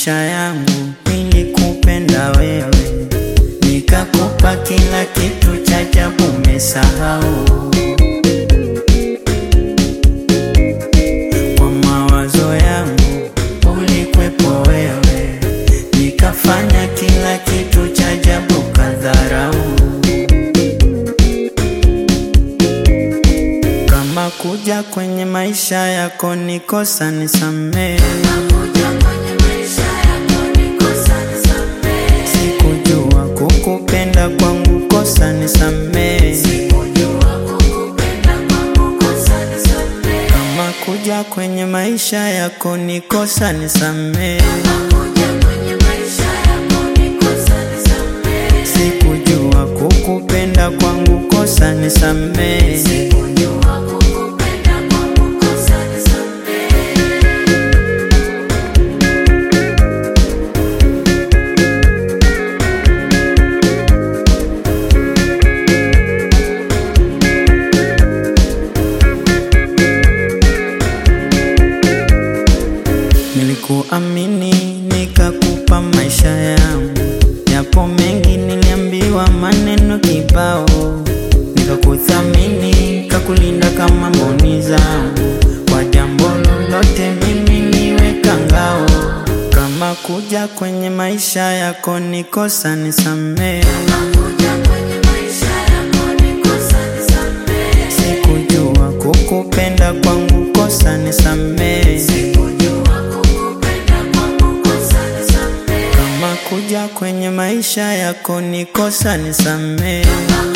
maisha yangu nilikupenda wewe, nikakupa kila kitu cha ajabu, umesahau kwa mawazo yangu ulikwepo wewe, nikafanya kila kitu cha ajabu, kadharau kama kuja kwenye maisha yako nikosa, nisamehe. Sikujua kukupenda kwangu kosa, nisamehe. Kama kuja kwenye maisha yako nikosa, nisamehe. Sikujua kukupenda kwangu kosa, nisamehe. Nilikuamini nikakupa maisha yangu, yapo mengi niliambiwa, maneno kibao, nikakuthamini nikakulinda kama mboni zangu, kwa jambo lolote mimi niweka ngao. Kama kuja kwenye maisha yako nikosa, nisamehe. Sikujua kukupenda kwangu kosa, nisamehe. Kama kuja kwenye maisha yako nikosa, nisamehe.